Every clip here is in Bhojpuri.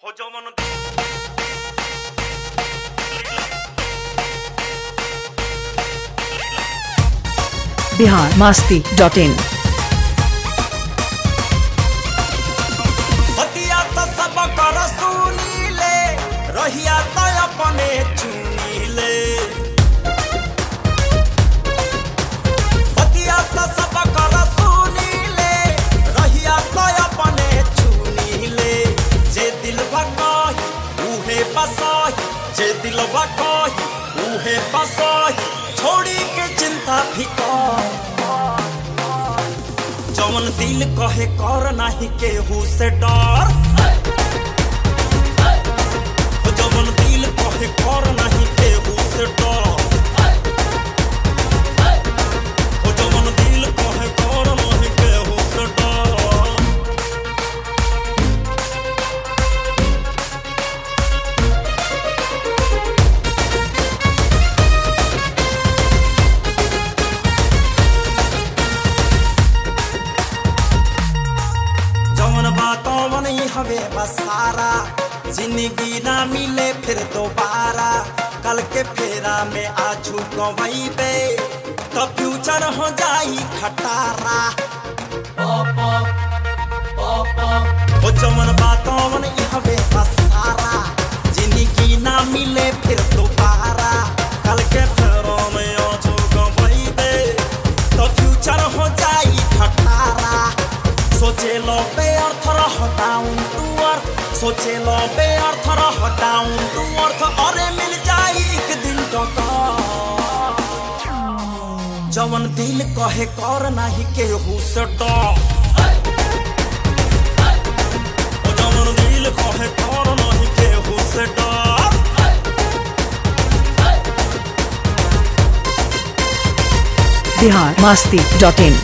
हो जवन बिहार मास्ती डॉट इन हतिया तो सब कर सुनीले रहिया तो अपने चुनीले हतिया तो सब कर सुनीले रहिया तो अपने चुनीले जे दिल कही उहे बसाही जे दिल कही उहे बसाही छोड़ी के चिंता फिकर जवन दिल कहे कर नाही केहू से डर जवन दिल कहे कर नाही केहू से डर जवन दिल कहे कर नाही केहू से डर जवन बातों नहीं हवे बसारा जिंदगी ना मिले फिर दोबारा कल के फेरा में आजू गवैबे तो फ्यूचर हो जाई खटारा ओ जवन बातों नहीं हवे बसारा जिंदगी ना मिले फिर दोबारा कल के फेरा में आजू गवैबे तो फ्यूचर हो जाई खटारा सोचे लो बे अर्थ रह डाउन टू अर्थ सोचे लो बे अर्थ रह डाउन टू अर्थ अरे मिल जाई एक दिन टका जवन दिल कहे कर नाही केहू से डर ओ जवन दिल कहे कर नाही केहू से डर बिहार मास्ती डॉट इन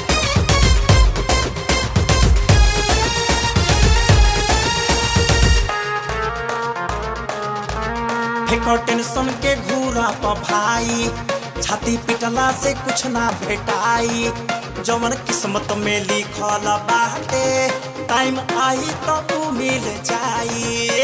फेंको टेंशन के घूरा पर भाई छाती पिटला से कुछ ना भेटाई जवन किस्मत में लिखल बाटे टाइम आई तो तू मिल जाई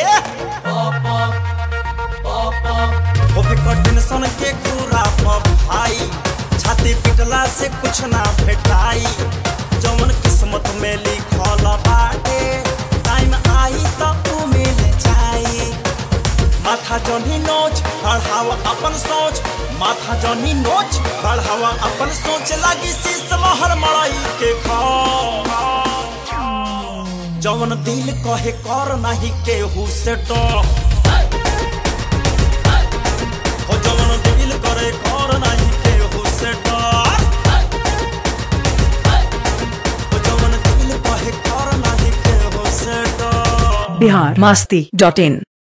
ओ फेंको टेंशन के घूरा पर भाई छाती पिटला से कुछ ना भेटाई जवन किस्मत में लिखल बाटे टाइम आई तो तू मिल जाई माथा जनी नोच बढ़ावा अपन सोच माथा जनी नोच बढ़ावा अपन सोच लगी शीश महर मड़ाई के खा जवन दिल कहे कर नहीं केहू से डर हो जवन दिल करे कर नहीं केहू से डर हो जवन दिल कहे कर नहीं केहू से डर बिहार मास्ती डॉट इन